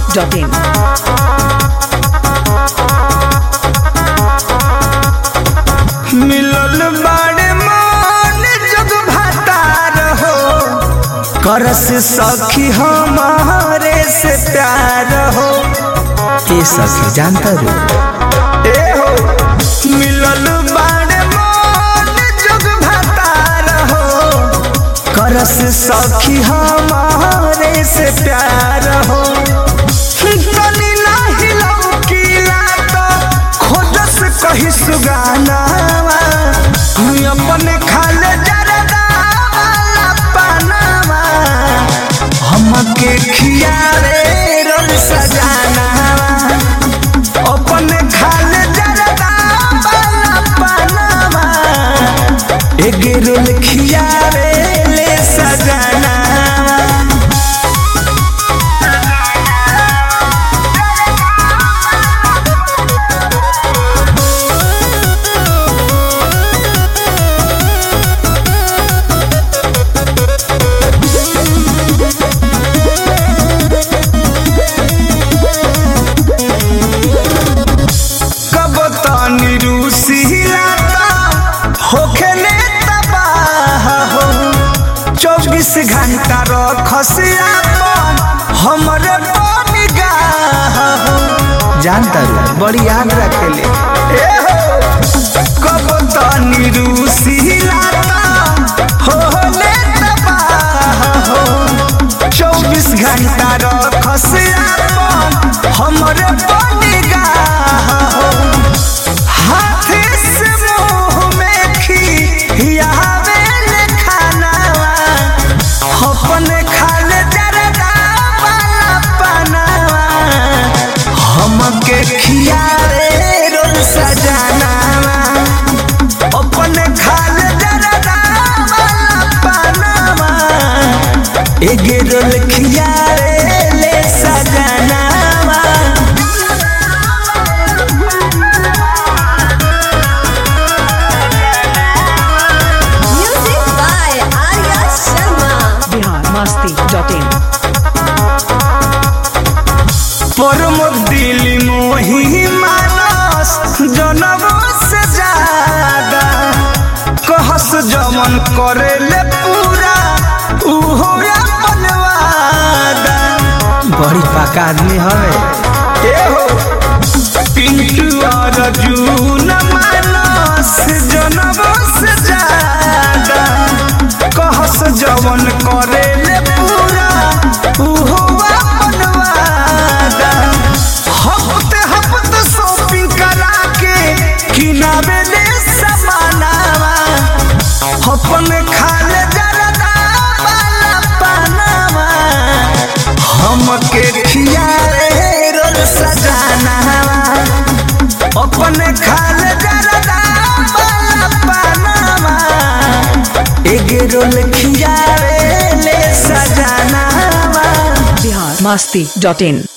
masti.in. मिलल बाड़े मन जग भातार हो करस सखी हमारे से प्यार हो ए सखी जानता रू ए हो मिलल बाड़े मन जग भातार हो करस सखी हमारे से प्यार हो तनी नाही लौकीला तो खोजस कही सुगाना अपन खाले जरदा वाला पानावा हमके खियारे रोल सजाना अपन खाले जरदा वाला पानावा एक रोल खियारे ले सजाना कब तानी रूसी लाता होखे ने तबाह हो चौबीस घंटा रखसिया हमरे निगाह हो जानता रू बड़ी याद रखेले ए हो कब तानी रूसी लाता होले तबाह हो चौबीस घंटा रखसिया हमरे निगाह हो हाथी से मुंह में खियावे ले खानावा अपने खाले जरदा वाला पनावा हमके खियावे रोल सजानावा अपने खाले जरदा वाला पनावा एक रोल खियावे ले सजानावा Music by Arya Sharma. Bihar masti.in. Pramod दिली मोही मानस जनम से ज्यादा कहस जमन करे ले पूरा उहो अपन वादा बड़ी पाका आदमी हवे ए हो पिंटू और जून मानस जनम से ज्यादा कहस जमन करे ले पूरा उहो अपन वादा हफ्ते हफ्ते शॉपिंग करा के किनारे ले समानावा अपन खाले जरदा वाला पानावा हमके खियारे रोल सजानावा अपन खाले जरदा वाला पानावा एक रोल खियारे ले सजानावा Bihar masti.in.